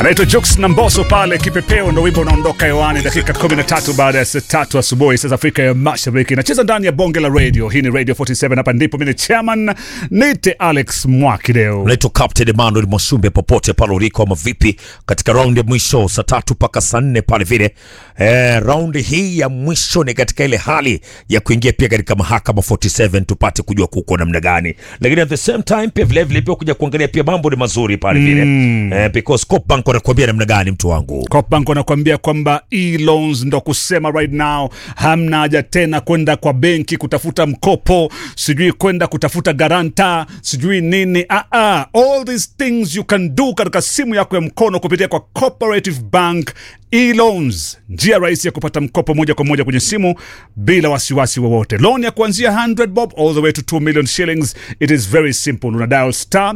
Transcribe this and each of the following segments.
anaitwa Jux na Mboso pale kipepeo, ndo wimbo unaondoka hewani dakika 13 baada ya saa tatu asubuhi saa za Afrika ya Mashariki. Nacheza ndani ya bonge la radio. Hii ni Radio 47, hapa ndipo mimi ni chairman nite Alex Mwakideo. Naitwa Captain Emmanuel Mwasumbe, popote pale uliko ama vipi, katika raundi ya mwisho saa tatu mpaka saa nne pale vile. Eh, raundi hii ya mwisho ni katika ile hali ya kuingia pia katika mahakama 47 tupate kujua kuko namna gani, lakini at the same time pia vile vile pia kuja kuangalia pia mambo ni mazuri pale vile eh, because Coopbank wanakuambia namna gani mtu wangu Coopbank wanakuambia kwamba e-loans ndo kusema right now, hamna haja tena kwenda kwa benki kutafuta mkopo, sijui kwenda kutafuta garanta, sijui nini. Ah, ah, all these things you can do katika simu yako ya mkono kupitia kwa Cooperative Bank e-loans, njia rahisi ya kupata mkopo moja kwa moja kwenye simu bila wasiwasi wowote. Loan ya kuanzia 100 bob all the way to 2 million shillings. It is very simple. Una dial star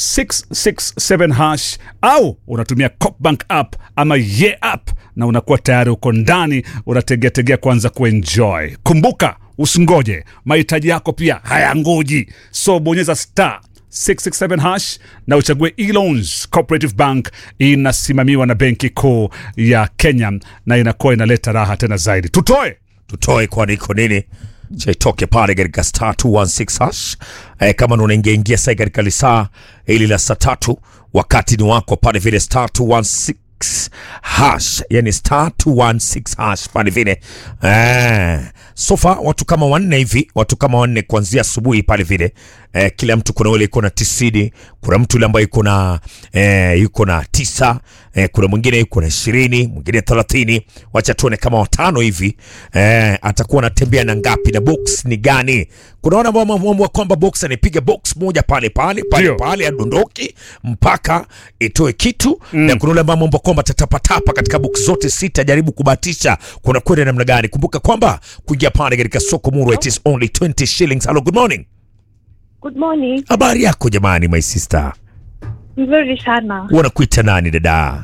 667 hash au unatumia Copbank app ama ye app na unakuwa tayari uko ndani, unategeategea kuanza kuenjoy. Kumbuka, usingoje, mahitaji yako pia hayangoji, so bonyeza star 667 hash na uchague e-loans. Cooperative Bank inasimamiwa na Benki Kuu ya Kenya na inakuwa inaleta raha tena zaidi. Tutoe tutoe kwani iko nini chaitoke pale katika star 216 hash eh, kama ndo unaingia ingia sai katika lisaa hili la saa tatu wakati ni wako pale vile star 216 hash yani star 216 hash pale vile eh, sofa watu kama wanne hivi watu kama wanne kuanzia asubuhi pale vile eh, kila mtu kuna ule iko na tisini kuna mtu ule ambaye yuko na eh, yuko na tisa eh, kuna mwingine yuko na ishirini mwingine thelathini wacha tuone kama watano hivi eh, atakuwa anatembea na ngapi na box ni gani kuna wana ambao wameamua kwamba box anipiga box moja pale pale pale Ndio. pale adondoki mpaka itoe kitu mm. na kuna ule ambao ameomba kwamba tatapatapa katika box zote sita jaribu kubahatisha kuna kwenda namna gani kumbuka kwamba kuingia pale katika soko muru it is only 20 shillings hello good morning Good morning. habari yako jamani my sister Nzuri sana. wanakuita nani dada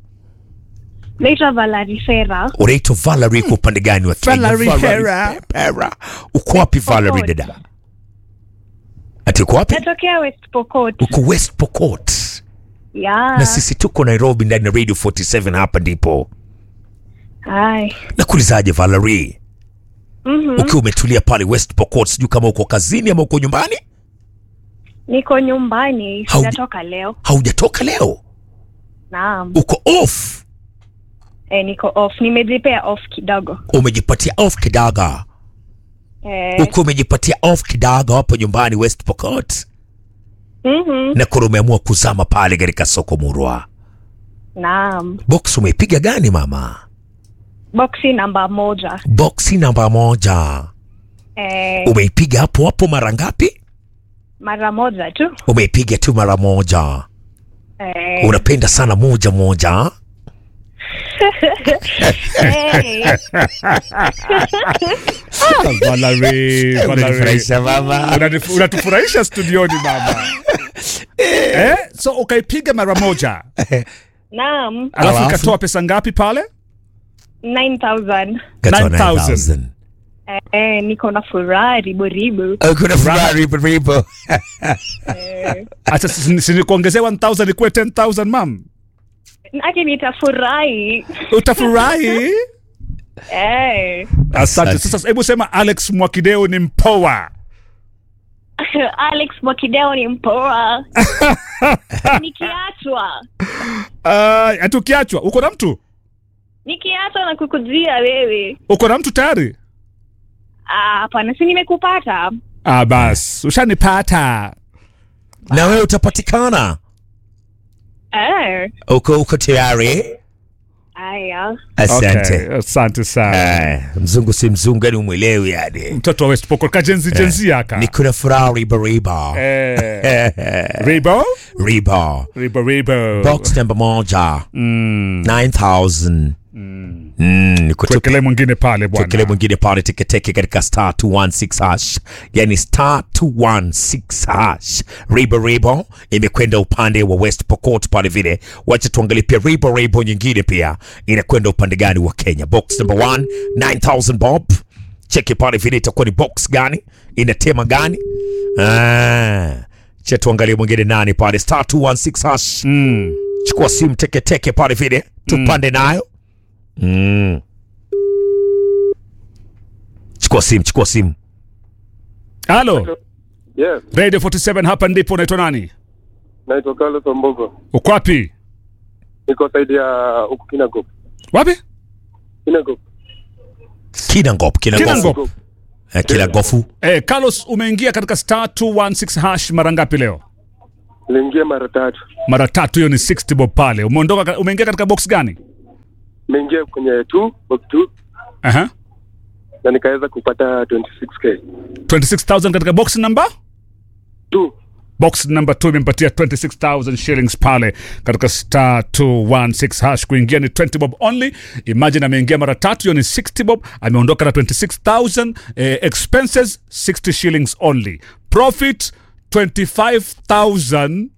Naitwa Valerie Fera. unaitwa Valerie kwa upande gani wa Kenya? Valerie Hera. Hera. uko wapi Valerie Pokot. dada ati uko wapi Natokea West Pokot. uko West Pokot Ya. na sisi tuko Nairobi ndani ya Radio 47 hapa ndipo Hai. nakuulizaje Valerie Mhm. ukiwa umetulia pale West Pokot sijui kama uko kazini ama uko nyumbani Niko nyumbani. Hauja- Sijatoka leo. haujatoka leo Naam. uko off Eh, niko off. Nimejipea off kidogo. umejipatia off kidogo Eh. uko umejipatia off kidogo hapo nyumbani West Pokot Mhm. na kura umeamua kuzama pale katika soko murwa Naam. box umeipiga gani mama Boxi namba moja. boksi namba moja Eh, umeipiga hapo hapo mara ngapi mara moja tu. umeipiga tu mara moja Eh. unapenda sana moja moja Eh. Valerie, Valerie. Unanifurahisha mama. Unanif- unatufurahisha studioni mama eh? So ukaipiga mara moja Naam. alafu Alafu? ikatoa pesa ngapi pale? 9000. Katoa 9,000. 9,000. Eh, niko na furaha ribo ribo. Oh, kuna furaha ripo ripo. Eh. Acha si- si nikuongezea 1000 ikuwe 10000 mam, Aki nitafurahi. utafurahi. Eh. Asante. Asante. Sasa hebu sema Alex Mwakideo ni mpoa. Alex Mwakideo ni mpoa. Nikiachwa. Uh, ati ukiachwa uko na mtu Nikiachwa na kukujia wewe. uko na mtu tayari? Ah, Hapana, si nimekupata. Ah, bas ushanipata. na wewe utapatikana Eh. uko uko tayari Aya. asante Okay, asante sana. Eh, mzungu si mzungu yani umwelewi yani Mtoto wa West Pokot kajenzi jenzi aka. niko na furaha ribo ribo Eh, Ribo? ribo Ribo Ribo. box namba moja Mm. 9000 Mm, niko tu Tuwekelee mwingine pale bwana. Tuwekelee mwingine pale teketeke katika star 216 hash, yani star 216 hash. Ribo Ribo imekwenda upande wa West Pokot pale vile. Wacha tuangalie pia Ribo Ribo nyingine pia inakwenda upande gani wa Kenya. Box number 1 9000 bob. Cheki pale vile itakuwa ni box gani, inatema gani? Ah, cha tuangalie mwingine nani pale star 216 hash. Mm. chukua simu teketeke pale vile tupande nayo mm. chukua simu chukua simu halo Yes, radio 47 hapa ndipo unaitwa nani naitwa Carlos Ombogo. uko wapi Niko saidi ya huku Kinangop. wapi Kinangop. kinangop kinangofu Kinangop. eh, kinangofu eh, carlos umeingia katika star 216 hash mara ngapi leo Niliingia mara tatu. mara tatu hiyo ni 60 bob pale umeondoka ka- umeingia katika box gani Nimeingia kwenye 2 box 2 Aha. na nikaweza kupata 26k. 26000 katika box number 2 box number 2 imempatia 26000 shillings pale katika star 216 hash kuingia ni 20 bob only imagine ameingia mara tatu hiyo ni 60 bob ameondoka na 26000 eh, expenses 60 shillings only profit 25940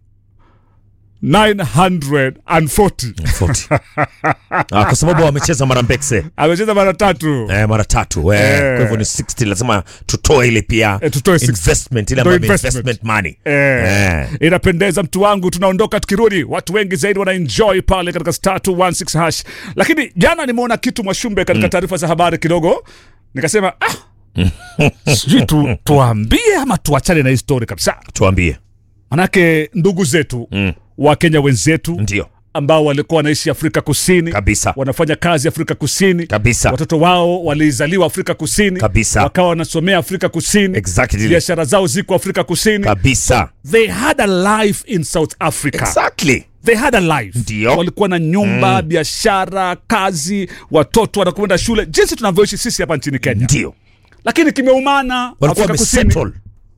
40. ah, kwa sababu wamecheza mara mbekse amecheza mara tatu eh, mara tatu eh, Eh. kwa hivyo ni 60 lazima tutoe ile pia Eh, tutoe 60. investment ile Tutoe ambayo ni investment. investment money Eh, inapendeza mtu wangu tunaondoka tukirudi watu wengi zaidi wanaenjoy pale katika star 216 hash lakini jana nimeona kitu mwashumbe katika taarifa za habari kidogo nikasema ah, sijui tu, tuambie ama tuachane na hii story kabisa tuambie manake ndugu zetu Mm. wakenya wenzetu ndio ambao walikuwa wanaishi afrika kusini kabisa wanafanya kazi afrika kusini kabisa watoto wao walizaliwa afrika kusini Kabisa. wakawa wanasomea afrika kusini exactly biashara zao ziko afrika kusini kabisa they had a life in south africa exactly they had a life Ndio. walikuwa na nyumba biashara kazi watoto wanakwenda shule jinsi tunavyoishi sisi hapa nchini kenya ndio lakini kimeumana walikuwa afrika kusini wamesettle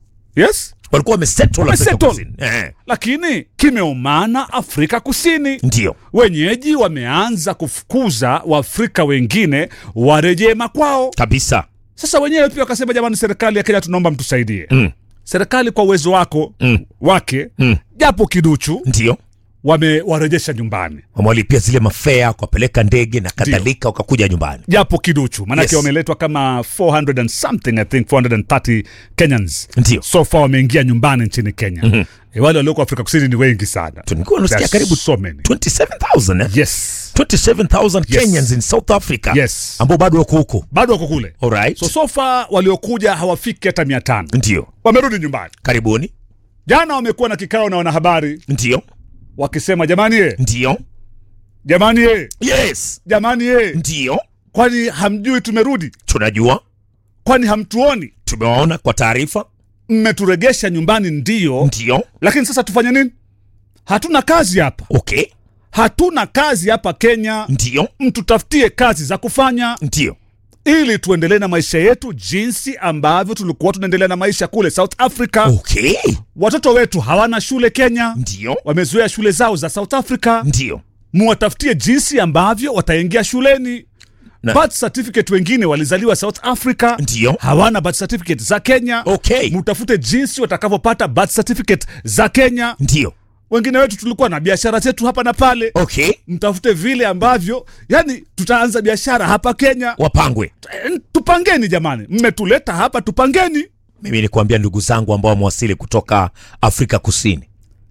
yes walikuwa wamesettle Afrika Wamesettle. Kusini. eh, lakini kimeumana afrika kusini ndio wenyeji wameanza kufukuza waafrika wengine warejee makwao kabisa sasa wenyewe pia wakasema jamani serikali ya kenya tunaomba mtusaidie Mm. serikali kwa uwezo wako Mm. wake Mm. japo kiduchu ndio wamewarejesha nyumbani wamewalipia zile mafea kuwapeleka ndege na kadhalika wakakuja nyumbani japo kiduchu maanake Yes. wameletwa kama 400 and something i think 430 kenyans ndio so far wameingia nyumbani nchini kenya mm-hmm. e, wale walioko afrika kusini ni wengi sana tulikuwa nasikia There are karibu so many 27000 eh? yes 27000 Yes. Kenyans in South Africa Yes. ambao bado wako huko bado wako kule alright so so far waliokuja hawafiki hata mia tano ndio wamerudi nyumbani karibuni jana wamekuwa na kikao na wanahabari ndio wakisema jamani ye ndio jamani ye yes jamani ye ndio kwani hamjui tumerudi tunajua kwani hamtuoni tumewaona kwa taarifa mmeturegesha nyumbani ndio ndio lakini sasa tufanye nini hatuna kazi hapa okay hatuna kazi hapa kenya ndio mtutafutie kazi za kufanya ndio ili tuendelee na maisha yetu jinsi ambavyo tulikuwa tunaendelea na maisha kule south africa okay watoto wetu hawana shule kenya ndio wamezoea shule zao za south africa ndio muwatafutie jinsi ambavyo wataingia shuleni Na- birth certificate wengine walizaliwa south africa ndio hawana birth certificate za kenya okay mtafute jinsi watakavyopata birth certificate za kenya ndio wengine wetu tulikuwa na biashara zetu hapa na pale okay mtafute vile ambavyo yani tutaanza biashara hapa kenya wapangwe Eh, tupangeni jamani mmetuleta hapa tupangeni mimi nikuambia ndugu zangu ambao wamewasili kutoka afrika kusini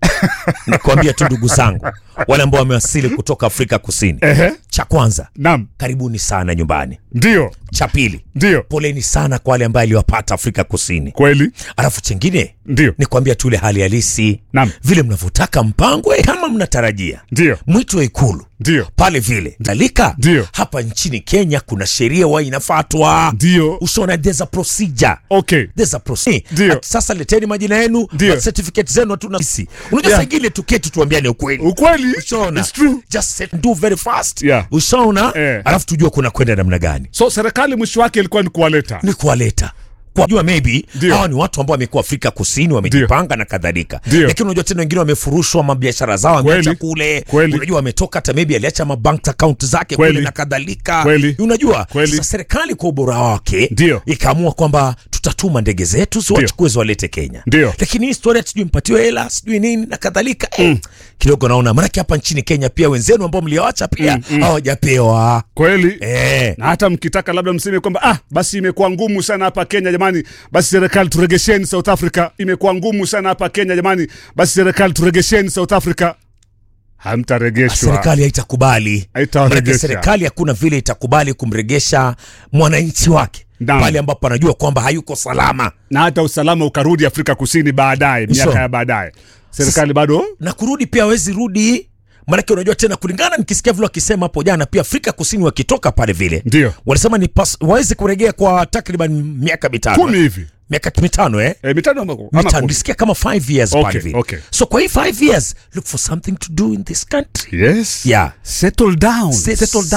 nikuambia tu ndugu zangu wale ambao wamewasili kutoka afrika kusini Ehe. cha kwanza nam karibuni sana nyumbani ndio cha pili ndio poleni sana kwa wale ambaye aliwapata afrika kusini kweli alafu chengine ndio ni kuambia tu ile hali halisi Naam. vile mnavyotaka mpangwe kama mnatarajia ndio mwito wa ikulu ndio pale vile dalika Ndio. hapa nchini kenya kuna sheria wa inafatwa ndio ushaona there's a procedure okay There's a procedure. Ndio. Ati Sasa leteni majina yenu Ndio. birth certificate zenu hatuna sisi. Unajua Yeah. saa ingine tuketi tuambiane ukweli. ukweli Ushaona? It's true Just set, do very fast. Yeah. Ushaona? Eh. Alafu tujue kuna kwenda namna gani. so serikali mwisho wake ilikuwa ni kuwaleta Ni kuwaleta kwa jua maybe Ndio. hawa ni watu ambao wamekuwa Afrika Kusini wamejipanga na kadhalika, Ndio. lakini unajua tena wengine wamefurushwa mabiashara zao wameacha Kweli. kule, Kweli. unajua wametoka hata maybe aliacha mabank account zake Kweli. kule na kadhalika, Kweli. unajua Kweli. sasa serikali kwa ubora wake Ndio. ikaamua kwamba tutatuma ndege zetu ziwachukue ziwalete Kenya, Ndio. lakini hii historia sijui mpatiwe hela sijui nini na kadhalika eh, kidogo naona maanake hapa nchini Kenya pia wenzenu ambao mlioacha pia hawajapewa kweli eh. na hata mkitaka labda mseme kwamba ah basi imekuwa ngumu sana hapa kenya jamani basi serikali turegesheni south africa imekuwa ngumu sana hapa kenya jamani basi serikali turegesheni south africa hamtaregeshwa serikali haitakubali Haitawaregesha. Maanake serikali hakuna vile itakubali kumregesha mwananchi wake Naam. pale ambapo anajua kwamba hayuko salama na hata usalama ukarudi Afrika Kusini baadaye, miaka So. ya baadaye, serikali bado na kurudi pia hawezi rudi maanake unajua tena kulingana nikisikia vile wakisema hapo jana pia afrika kusini wakitoka pale vile ndio walisema ni pas- wawezi kurejea kwa takriban miaka mitano kumi hivi miaka mitano eh e, mitano ama- ama mitano kumi. nilisikia kama 5 years Okay, pale vile okay. so kwa hii 5 years look for something to do in this country Yes. Yeah. Settle down. Sit- Settle